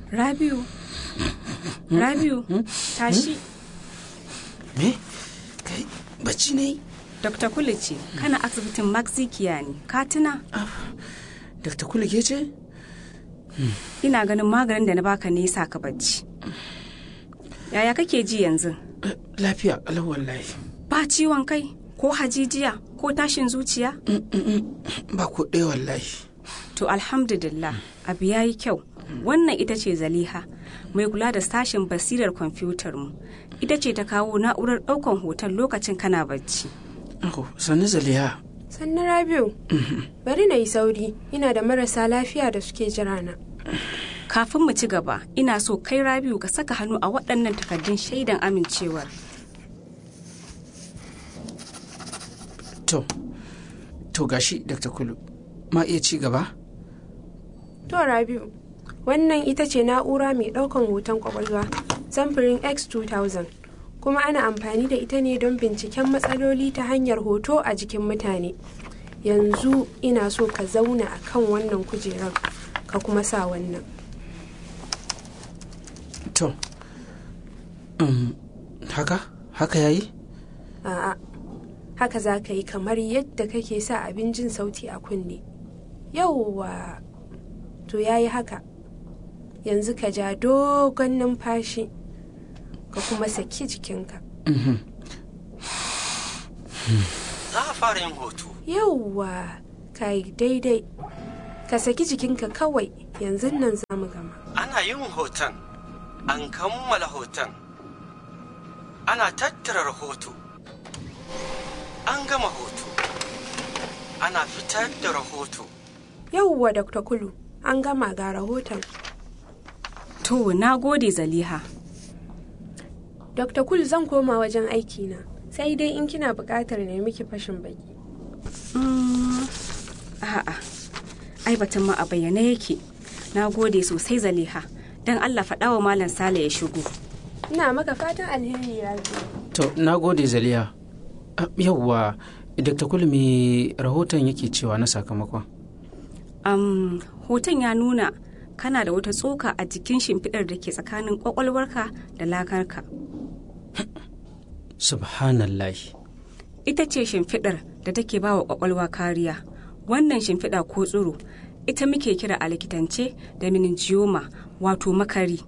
Rabiu. Rabiu, tashi. Me? Kai, bacci ne? Dr. Kule ce, kana asibitin Maxikiya ne, ka tuna? Dr. Kule ke ce? Ina ganin maganin da na baka ne sa ka bacci. Yaya kake ji yanzu? Lafiya, ƙalau wallahi. Ba ciwon kai, ko hajijiya, ko tashin zuciya? Ba ko ɗaya wallahi. To alhamdulillah, abu ya yi kyau. Wannan ita ce Zaliha, mai kula da sashen basirar kwamfutar mu. Ita ce ta kawo na'urar ɗaukan hoton lokacin kana bacci. Oh, sannu Zaliha. Sannu Rabiu, bari na yi sauri, ina da marasa lafiya da suke jira na. Kafin mu ci gaba, ina so kai Rabiu ka saka hannu a waɗannan takardun shaidan amincewar. To, to gashi Dr. Kulu, ma iya ci gaba? To Rabiu, wannan ita ce na'ura mai ɗaukan hoton kwakwalwa samfurin X2000 kuma ana amfani da ita ne don binciken matsaloli ta hanyar hoto a jikin mutane. Yanzu ina so ka zauna a kan wannan kujerar ka kuma sa wannan. To, um, haka? Haka yayi? A'a, haka za ka yi kamar yadda kake sa abin jin sauti a kunne. Yauwa, to ya yi haka. Yanzu ka ja dogon numfashi, ka kuma saki jikinka. Za a fara yin hoto. Yauwa, ka yi daidai. Ka saki jikinka kawai, yanzu nan za mu gama. Ana yin hoton, an kammala hoton. Ana tattara rahoto. An gama hoto. Ana fitar da rahoto. Yauwa, Dr. Kulu, an gama ga rahoton. To, na gode Zaliha. Dr. Kul zan koma wajen aikina, sai dai in kina buƙatar ne miki fashin baki. Mm, A'a, ai batun ma a bayyane yake. Na gode sosai Zaliha. Don Allah faɗa wa Malam Sale ya shigo. Ina maka fatan alheri Rabi. To, na gode Zaliha. Ah, Yawwa, Dr. Kulu me rahoton yake cewa na sakamakon? Um, hoton ya nuna kana da wata tsoka a jikin shimfiɗar da ke tsakanin ƙwaƙwalwarka da lakarka. Subhanallahi. Ita ce shimfiɗar da take ba wa ƙwaƙwalwa kariya. Wannan shimfiɗa ko tsiro, ita muke kira a likitance da meningioma wato makari.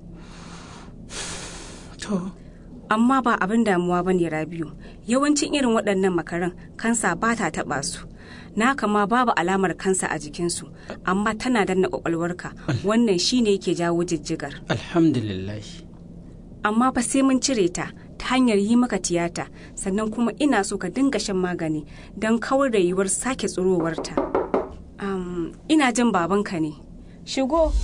To, Amma ba abin damuwa ba ne Rabiu. Yawancin irin waɗannan makaran kansa ba ta taɓa su. Na kama babu alamar kansa a jikinsu, amma tana danna ƙwaƙwalwarka. Wannan shine yake jawo jijjigar. alhamdulillahi. amma fa sai mun cire ta ta hanyar yi maka tiyata sannan kuma ina so ka dinga shan magani don kawar da yiwuwar sake tsirowarta. Um, ina jin babanka ne. Shigo.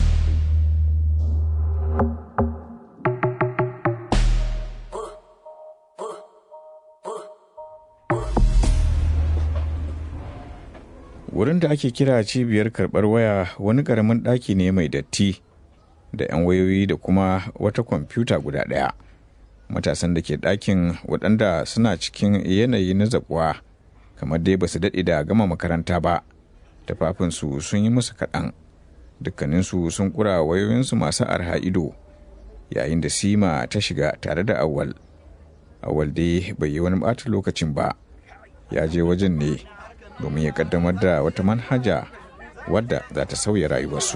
Wurin da ake kira cibiyar karɓar waya wani ƙaramin ɗaki ne mai datti da 'yan wayoyi da kuma wata kwamfuta guda ɗaya. Matasan da ke ɗakin waɗanda suna cikin yanayi na zaɓuwa kamar dai ba su daɗe da gama makaranta ba. Tafafinsu sun yi musu kaɗan. Dukkaninsu sun ƙura wayoyinsu masu arha ido yayin da Sima ta shiga tare da Awal. Awal dai bai yi wani ɓata lokacin ba. Ya je wajen ne domin ya kaddamar da wata manhaja wadda za ta sauya rayuwarsu.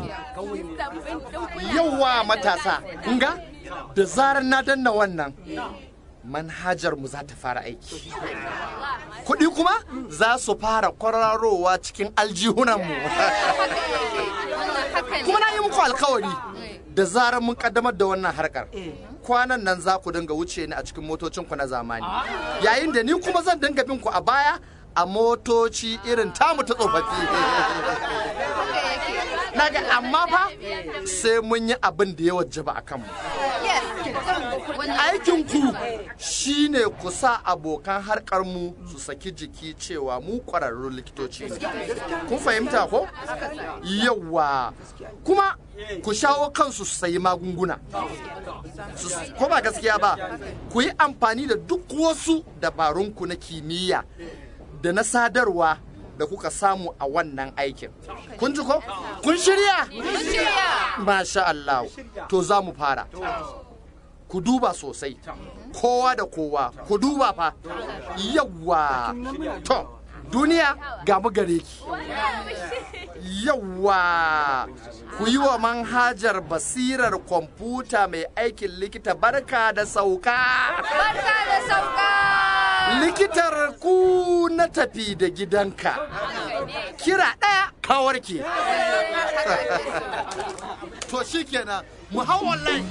Yauwa matasa, kun ga? Da zarar na danna wannan, manhajar mu za ta fara aiki. Kuɗi kuma za su fara kwararowa cikin aljihunanmu. kuma na yi muku alkawari da zarar mun kaddamar da wannan harkar. Kwanan nan za ku dinga wuce ni a cikin motocinku na zamani. Yayin da ni kuma zan dinga bin ku a baya a motoci irin tamu ta tsofaffi. Naga amma fa sai mun yi abin da ya wajaba a kanmu. Aikinku shi ne ku sa abokan harkarmu su saki jiki cewa mu ƙwararrun likitoci ne. Kun fahimta ko? Yawwa. Kuma ku shawo kansu su sayi magunguna. Su- Ko ba gaskiya ba, ku yi amfani da duk wasu dabarunku na kimiyya da na sadarwa da kuka samu a wannan aikin. Kun ji ko? Kun shirya? Masha Allah. To za mu fara. Ku duba sosai. Kowa da kowa. Ku duba fa. Yawwa. To, duniya ga mu gare ki. Yawwa. Ku yi wa manhajar basirar kwamfuta mai aikin likita barka da sauka. Barka da sauka! Likitar ku na tafi da gidanka. Kira ɗaya kawarki. to shi kenan mu hau online.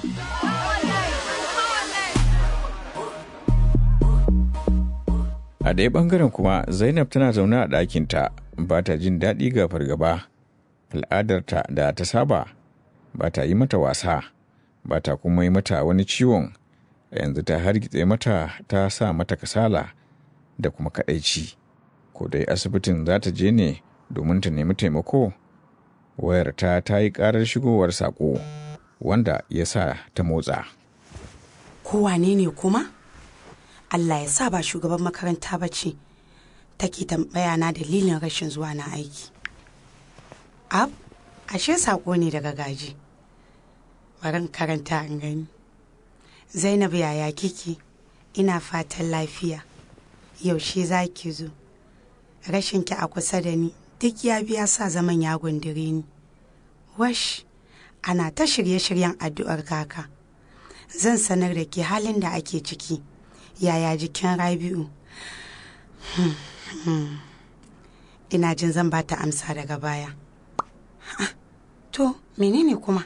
A ɗaya ɓangaren kuma Zainab tana zaune a ɗakinta ba ta jin daɗi ga fargaba. Al'adarta da ta saba ba ta yi mata wasa, ba ta kuma yi mata wani ciwon. Yanzu ta hargitse mata ta sa mata kasala da kuma kaɗaici. Ko dai asibitin za ta je ne domin ta nemi taimako. Wayarta ta yi ƙarar shigowar saƙo wanda ya sa ta motsa. kowane ne kuma allah ya sa ba shugaban makaranta ba ce take tambaya na dalilin rashin zuwa na aiki ab ashe sako ne daga gaji barin karanta an gani zainab yaya kike ina fatan lafiya yaushe za ki zo rashinki a kusa da ni duk ya biya sa zaman ya gundure ni wash ana ta shirye-shiryen addu'ar kaka zan sanar da ke halin da ake ciki yaya jikin rabi'u Hmm, hmm. ina jin zan ba ta amsa daga baya Ah, to menene kuma